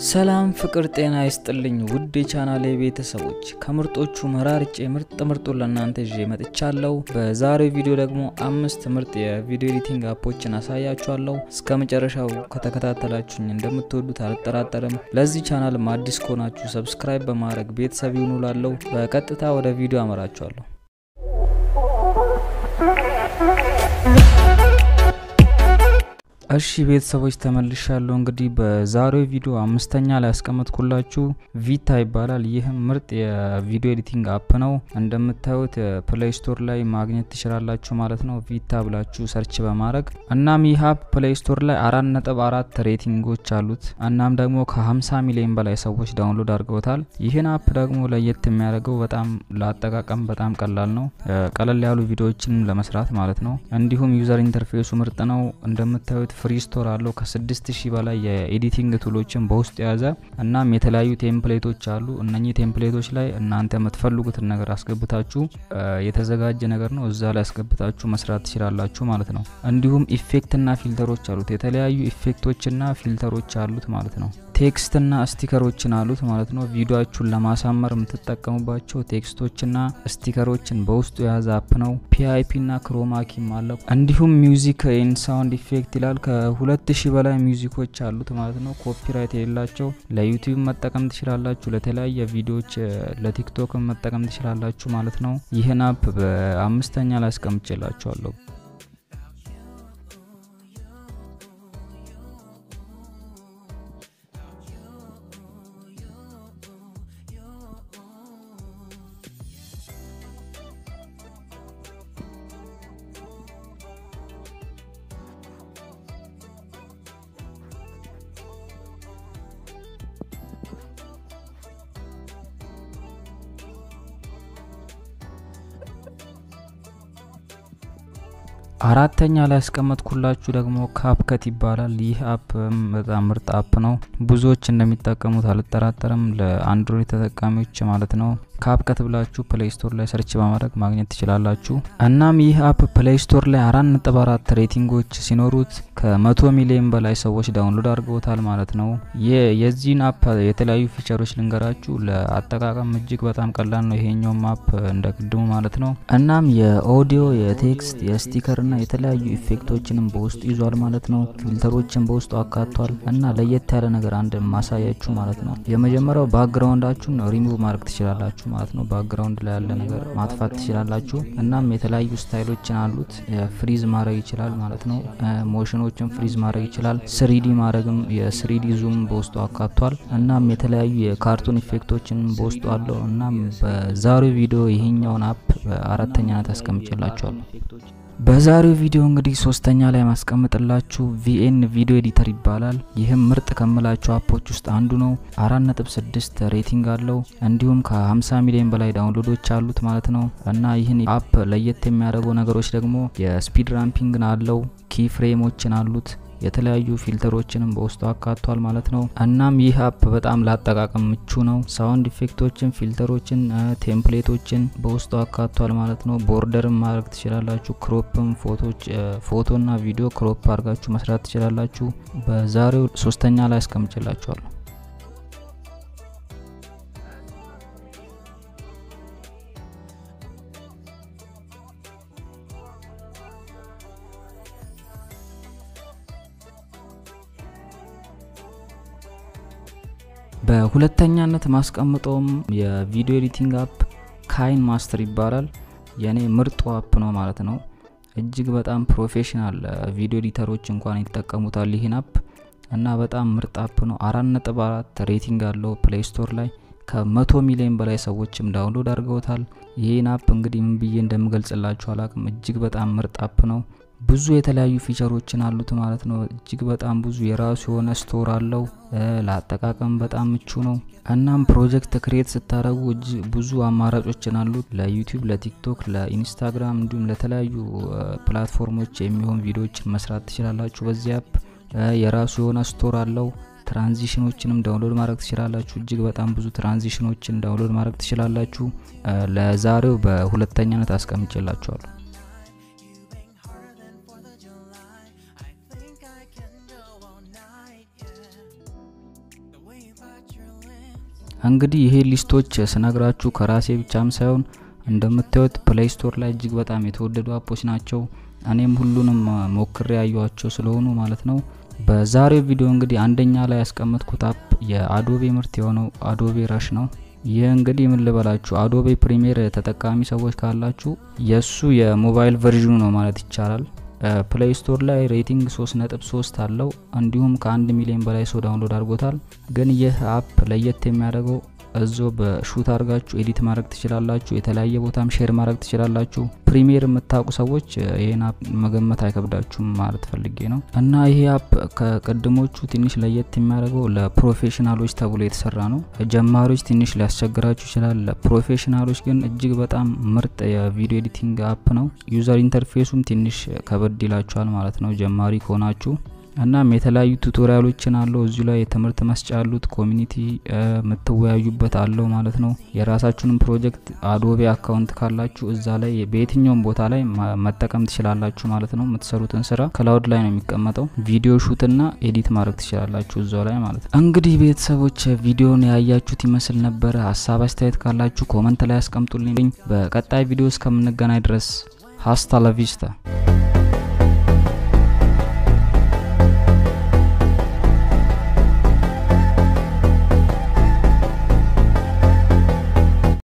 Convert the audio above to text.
ሰላም ፍቅር ጤና ይስጥልኝ ውድ የቻናሌ ቤተሰቦች ከምርጦቹ መራርጬ ምርጥ ምርጡን ለእናንተ ይዤ መጥቻለሁ። በዛሬው ቪዲዮ ደግሞ አምስት ምርጥ የቪዲዮ ኤዲቲንግ አፖችን አሳያችኋለሁ። እስከ መጨረሻው ከተከታተላችሁኝ እንደምትወዱት አልጠራጠርም። ለዚህ ቻናልም አዲስ ከሆናችሁ ሰብስክራይብ በማድረግ ቤተሰብ ይሁኑ ላለሁ። በቀጥታ ወደ ቪዲዮ አመራችኋለሁ። እሺ ቤተሰቦች ተመልሻለሁ። እንግዲህ በዛሬው ቪዲዮ አምስተኛ ላይ ያስቀመጥኩላችሁ ቪታ ይባላል። ይህም ምርጥ የቪዲዮ ኤዲቲንግ አፕ ነው። እንደምታዩት ፕሌይ ስቶር ላይ ማግኘት ትችላላችሁ ማለት ነው፣ ቪታ ብላችሁ ሰርች በማድረግ እናም ይህ አፕ ፕሌይ ስቶር ላይ አራት ነጥብ አራት ሬቲንጎች አሉት። እናም ደግሞ ከ50 ሚሊዮን በላይ ሰዎች ዳውንሎድ አድርገውታል። ይህን አፕ ደግሞ ለየት የሚያደርገው በጣም ለአጠቃቀም በጣም ቀላል ነው፣ ቀለል ያሉ ቪዲዮዎችን ለመስራት ማለት ነው። እንዲሁም ዩዘር ኢንተርፌሱ ምርጥ ነው። እንደምታዩት ፍሪ ስቶር አለው ከ6000 በላይ የኤዲቲንግ ቱሎችን በውስጡ የያዘ እናም የተለያዩ ቴምፕሌቶች አሉ። እነኚህ ቴምፕሌቶች ላይ እናንተ የምትፈልጉትን ነገር አስገብታችሁ የተዘጋጀ ነገር ነው እዛ ላይ አስገብታችሁ መስራት ትችላላችሁ ማለት ነው። እንዲሁም ኢፌክትና ፊልተሮች አሉት። የተለያዩ ኢፌክቶችና ፊልተሮች አሉት ማለት ነው። ቴክስትና ስቲከሮችን አሉት ማለት ነው። ቪዲዮችሁን ለማሳመር የምትጠቀሙባቸው ቴክስቶችና ስቲከሮችን በውስጡ የያዘ አፕ ነው። ፒአይፒና ክሮማኪም አለው። እንዲሁም ሚውዚክ ኤን ሳውንድ ኢፌክት ይላል። ከሁለት ሺህ በላይ ሚውዚኮች አሉት ማለት ነው። ኮፒራይት የሌላቸው ለዩቲዩብ መጠቀም ትችላላችሁ። ለተለያየ ቪዲዮዎች ለቲክቶክ መጠቀም ትችላላችሁ ማለት ነው። ይህን አፕ በአምስተኛ ላይ አስቀምጬላችኋለሁ። አራተኛ ላይ ያስቀመጥኩላችሁ ደግሞ ካፕከት ይባላል። ይህ አፕ በጣም ምርጥ አፕ ነው። ብዙዎች እንደሚጠቀሙት አልጠራጠርም። ለአንድሮይድ ተጠቃሚዎች ማለት ነው። ካፕከት ብላችሁ ፕሌይ ስቶር ላይ ሰርች በማድረግ ማግኘት ትችላላችሁ። እናም ይህ አፕ ፕሌይ ስቶር ላይ አራት ነጥብ አራት ሬቲንጎች ሲኖሩት ከመቶ ሚሊዮን በላይ ሰዎች ዳውንሎድ አድርገውታል ማለት ነው። የዚህን አፕ የተለያዩ ፊቸሮች ልንገራችሁ። ለአጠቃቀም እጅግ በጣም ቀላል ነው ይሄኛውም አፕ እንደ ቅድሙ ማለት ነው። እናም የኦዲዮ የቴክስት የስቲከርና የተለያዩ ኢፌክቶችንም በውስጡ ይዟል ማለት ነው። ፊልተሮችን በውስጡ አካቷል እና ለየት ያለ ነገር አንድ ማሳያችሁ ማለት ነው። የመጀመሪያው ባክግራውንዳችሁን ሪሙቭ ማድረግ ትችላላችሁ ማለት ነው። ባክግራውንድ ላይ ያለ ነገር ማጥፋት ትችላላችሁ። እናም የተለያዩ ስታይሎችን አሉት። ፍሪዝ ማድረግ ይችላል ማለት ነው። ሞሽኖችን ፍሪዝ ማድረግ ይችላል። ስሪዲ ማድረግም የስሪዲ ዙም በውስጡ አካቷል። እናም የተለያዩ የካርቱን ኢፌክቶችን በውስጡ አለው። እናም በዛሬው ቪዲዮ ይሄኛውን አፕ በአራተኛነት አስቀምጬላችኋለሁ። በዛሬው ቪዲዮ እንግዲህ ሶስተኛ ላይ ማስቀምጥላችሁ ቪኤን ቪዲዮ ኤዲተር ይባላል። ይህም ምርጥ ከምላችሁ አፖች ውስጥ አንዱ ነው። አራት ነጥብ ስድስት ሬቲንግ አለው። እንዲሁም ከ50 ሚሊዮን በላይ ዳውንሎዶች አሉት ማለት ነው። እና ይህን አፕ ለየት የሚያደርገው ነገሮች ደግሞ የስፒድ ራምፒንግን አለው፣ ኪ ፍሬሞችን አሉት የተለያዩ ፊልተሮችንም በውስጡ አካቷል ማለት ነው። እናም ይህ አፕ በጣም ላጠቃቀም ምቹ ነው። ሳውንድ ኢፌክቶችን፣ ፊልተሮችን፣ ቴምፕሌቶችን በውስጡ አካቷል ማለት ነው። ቦርደርም ማድረግ ትችላላችሁ። ክሮፕም ፎቶች ፎቶና ቪዲዮ ክሮፕ አድርጋችሁ መስራት ትችላላችሁ። በዛሬው ሶስተኛ ላይ አስቀምጭላችኋለሁ። በሁለተኛነት ማስቀምጠውም የቪዲዮ ኤዲቲንግ አፕ ካይን ማስተር ይባላል። የኔ ምርጡ አፕ ነው ማለት ነው። እጅግ በጣም ፕሮፌሽናል ቪዲዮ ኤዲተሮች እንኳን ይጠቀሙታል ይህን አፕ እና በጣም ምርጥ አፕ ነው። አራት ነጥብ አራት ሬቲንግ አለው ፕሌይ ስቶር ላይ ከመቶ ሚሊዮን በላይ ሰዎችም ዳውንሎድ አድርገውታል። ይህን አፕ እንግዲህ ምን ብዬ እንደምገልጽላችሁ አላቅም። እጅግ በጣም ምርጥ አፕ ነው። ብዙ የተለያዩ ፊቸሮችን አሉት ማለት ነው። እጅግ በጣም ብዙ የራሱ የሆነ ስቶር አለው። ለአጠቃቀም በጣም ምቹ ነው። እናም ፕሮጀክት ክሬት ስታደረጉ ብዙ አማራጮችን አሉት። ለዩቲዩብ፣ ለቲክቶክ፣ ለኢንስታግራም እንዲሁም ለተለያዩ ፕላትፎርሞች የሚሆን ቪዲዮዎችን መስራት ትችላላችሁ። በዚህ አፕ የራሱ የሆነ ስቶር አለው። ትራንዚሽኖችንም ዳውንሎድ ማድረግ ትችላላችሁ። እጅግ በጣም ብዙ ትራንዚሽኖችን ዳውንሎድ ማድረግ ትችላላችሁ። ለዛሬው በሁለተኛነት አስቀምጬላችኋለሁ። እንግዲህ ይሄ ሊስቶች ስነግራችሁ ከራሴ ብቻም ሳይሆን እንደምታዩት ፕሌይ ስቶር ላይ እጅግ በጣም የተወደዱ አፖች ናቸው። እኔም ሁሉንም ሞክሬ ያዩዋቸው ስለሆኑ ማለት ነው። በዛሬው ቪዲዮ እንግዲህ አንደኛ ላይ ያስቀመጥኩት አፕ የአዶቤ ምርት የሆነው አዶቤ ረሽ ነው። ይህ እንግዲህ ምን ልበላችሁ አዶቤ ፕሪሚየር ተጠቃሚ ሰዎች ካላችሁ የእሱ የሞባይል ቨርዥኑ ነው ማለት ይቻላል። ፕሌይ ስቶር ላይ ሬቲንግ 3.3 አለው። እንዲሁም ከአንድ ሚሊዮን በላይ ሰው ዳውንሎድ አድርጎታል። ግን ይህ አፕ ለየት የሚያደርገው እዞ በሹት አድርጋችሁ ኤዲት ማድረግ ትችላላችሁ። የተለያየ ቦታም ሼር ማድረግ ትችላላችሁ። ፕሪሚየር የምታውቁ ሰዎች ይህን አፕ መገመት አይከብዳችሁም ማለት ፈልጌ ነው። እና ይሄ አፕ ከቅድሞቹ ትንሽ ለየት የሚያደርገው ለፕሮፌሽናሎች ተብሎ የተሰራ ነው። ጀማሪዎች ትንሽ ሊያስቸግራችሁ ይችላል። ለፕሮፌሽናሎች ግን እጅግ በጣም ምርጥ የቪዲዮ ኤዲቲንግ አፕ ነው። ዩዘር ኢንተርፌሱም ትንሽ ከበድ ይላችኋል ማለት ነው ጀማሪ ከሆናችሁ እናም የተለያዩ ቱቶሪያሎችን አለው እዚሁ ላይ የትምህርት መስጫ ያሉት ኮሚኒቲ የምትወያዩበት አለው ማለት ነው። የራሳችሁንም ፕሮጀክት አዶቤ አካውንት ካላችሁ እዛ ላይ በየትኛውም ቦታ ላይ መጠቀም ትችላላችሁ ማለት ነው። የምትሰሩትን ስራ ክላውድ ላይ ነው የሚቀመጠው። ቪዲዮ ሹትና ኤዲት ማድረግ ትችላላችሁ እዛው ላይ ማለት ነው። እንግዲህ ቤተሰቦች ቪዲዮን ያያችሁት ይመስል ነበረ። ሀሳብ አስተያየት ካላችሁ ኮመንት ላይ አስቀምጡልኝ። በቀጣይ ቪዲዮ እስከምንገናኝ ድረስ ሀስታ ለቪስታ